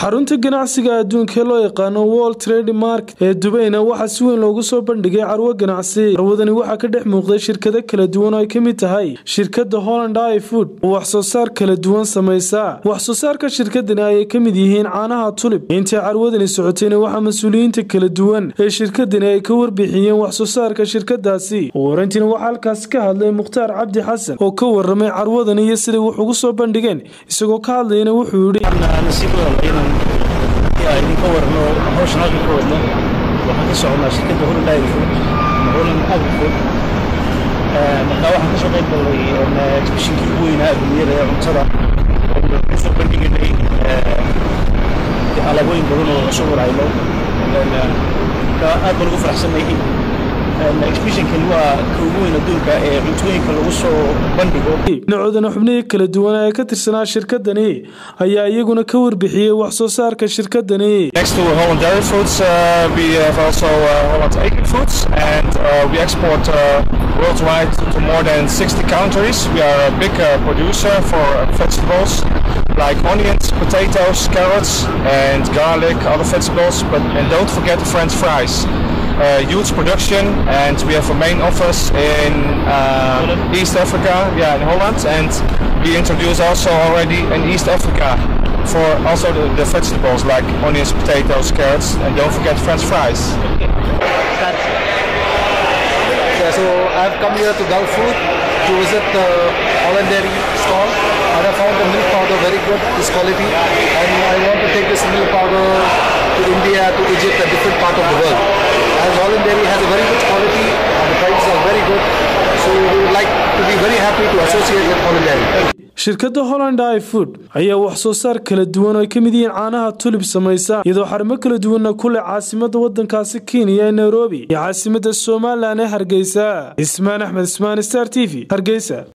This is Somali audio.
xarunta ganacsiga adduunka ee loo yaqaano world trade market ee dubayna waxaa si weyn loogu soo bandhigay carwo ganacsi carwadani waxaa ka dhex muuqday shirkado kala duwan oo ay ka mid tahay shirkada holland i food oo wax soo saar kala duwan samaysa wax soo saarka shirkadani ayay ka mid yihiin caanaha tulib intii carwadani socotayna waxaa mas-uuliyiinta kala duwan ee shirkadani ay ka warbixiyeen wax soo saarka shirkadaasi ugu horeyntiina waxaa halkaasi ka hadlay mukhtaar cabdi xasan oo ka waramay carwadani iyo siday wax ugu soo bandhigeen isagoo ka hadlayana wuxuu yidhi idinka warno hawshan halkan ka wadno waxaan ka soconaa shirkadda holland dairy food ama holland agri food markaa waxaan kasoo qayb galnay exbishinkii ugu weynaa adduunyada ee cuntada kasoo bandhiganay alaabooyin badan oo cusub warhayno markaa aad baan ugu faraxsannahay exbishinkan waa ka ugu weyn adduunka ee cuntooyinka lagu soo bandhigo dhinacoodana xubnihii kala duwan ee ka tirsanaa shirkadani ayaa iyaguna ka warbixiyey wax soo saarka shirkadani Next to Holland Dairy Foods, uh, we have also uh, Holland Agri Foods, and uh, we export uh, worldwide to more than 60 countries. We are a big uh, producer for vegetables like onions, potatoes, carrots, and garlic, other vegetables. But and don't forget the French fries. Uh, huge production, and we have a main office in uh, East Africa, yeah, in Holland, and we introduce also already in East Africa for also the, the vegetables like onions, potatoes, carrots, and don't forget French fries. Yeah, so I've come here to Gulf Food to visit the Holland Dairy stall and I found the milk powder very good, this quality and I want to take this milk powder to India, to Egypt and different part of the world. As Holland Dairy has a very good quality and the prices are very good so we would like to be very happy to associate with Holland Dairy. shirkadda holland i food ayaa wax soo saar kala duwan oo ay ka mid yihiin caanaha tulib samaysa iyadoo xarimo kala duwanna ku leh caasimada wadankaasi kenya ee nairobi iyo caasimada somalilan ee hargeysa ismaan axmed ismaan star t v hargeysa